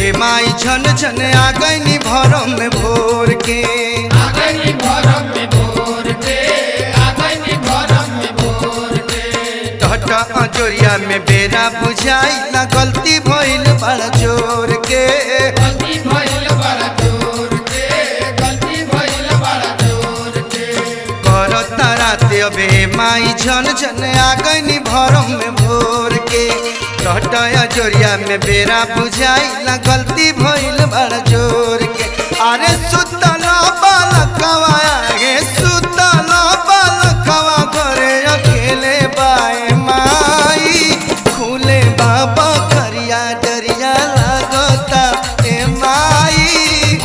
ए माई झन झन आ गईनी भरम में भोर के आगनी भरम में भोर के आगनी भरम में भोर के टहटा अजोरिया में बेरा बुझाई ना गलती भइल बड़ा जोर के गलती भइल बड़ा जोर के गलती भइल बड़ा जोर के करता राते अबे माई झन झन आ गईनी भरम में भोर के टहटा अजोरिया में बेरा बुझाई ना गलती भइल बड़ा जोर के अरे सुतल बालकवा गे सुतल बालकवा घरे अकेले बाए माई खुले बाबा करिया डरिया लागता ए माई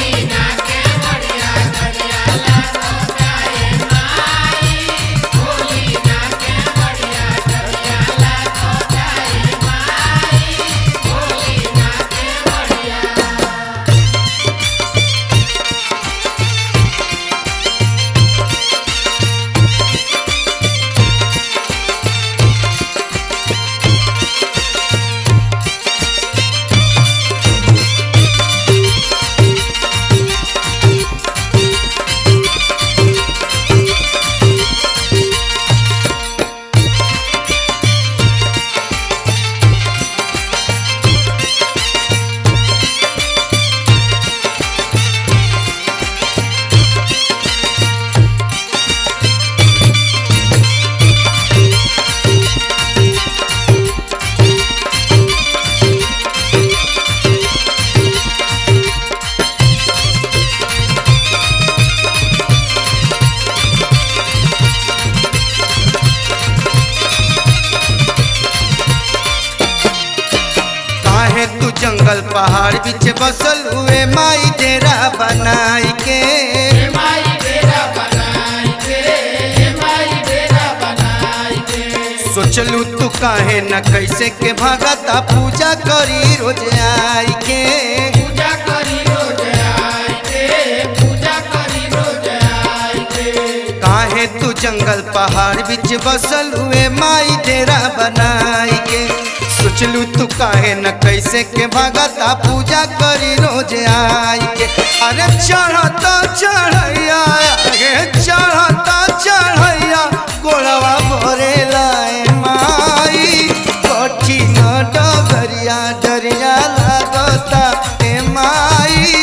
काहे तू जंगल पहाड़ बीच बसल हुए माई डेरा बनाई के हे माई डेरा बनाई के हे माई डेरा बनाई के सोचलू तू काहे न कैसे के भगता पूजा करी रोज आई के पूजा करी रोज आई के पूजा करी रोज आई के काहे तू जंगल पहाड़ बीच बसल हुए माई डेरा बनाई के सोचलू तू काहे न कैसे के भगता पूजा करी रोज आई के अरे चढ़ता चढ़ैया गे चढ़ता चढ़ैया गोड़वा भरे लाए माई कठिन डगरिया डरिया लागता ए माई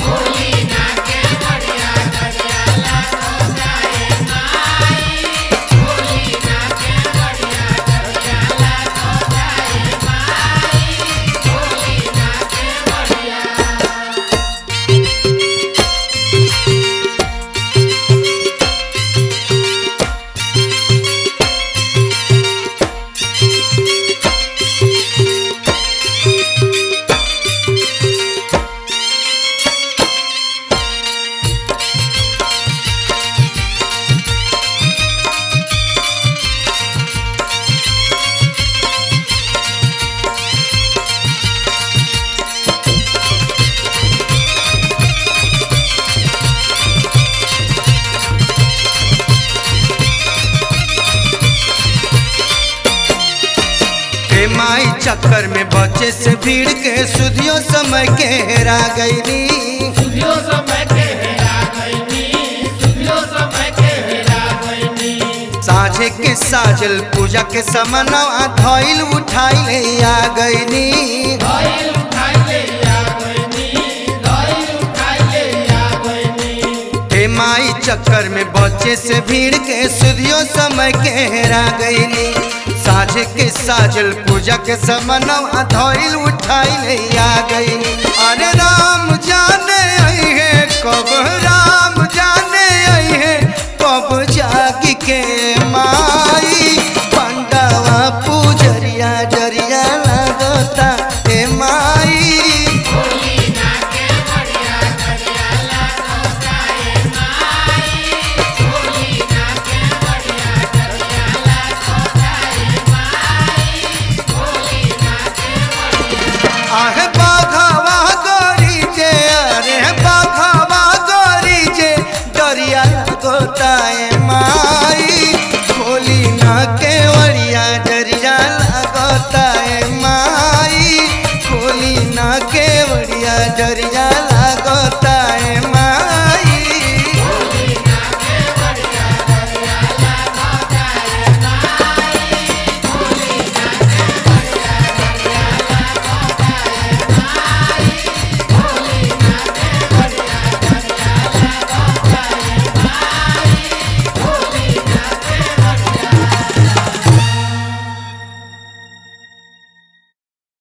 हे माई चक्कर में बचे से भीड़ के सुधियो समय के हेरा गईली सुधियो समय के हेरा गईनी सुधियो समय के हेरा गईनी साझे के साजल पूजा के समनवा धइल उठाइले आ गईली धइल उठाई ले आ गईनी धइल उठाई ले आ गईनी हे माई चक्कर में बचे से भीड़ के सुधियो समय के हेरा गईली साझे के साजल पूजा के समनवा धइल उठाइले आ गईली अरे राम जाने आई है कब राम जाने आई है कब जाग के माई पंडावा पूजरिया डरिया लगता ए माई आहे बाघावा गोरी जे अरे बाघावा गोरी जे दरिया गोताए माई जरिया लागता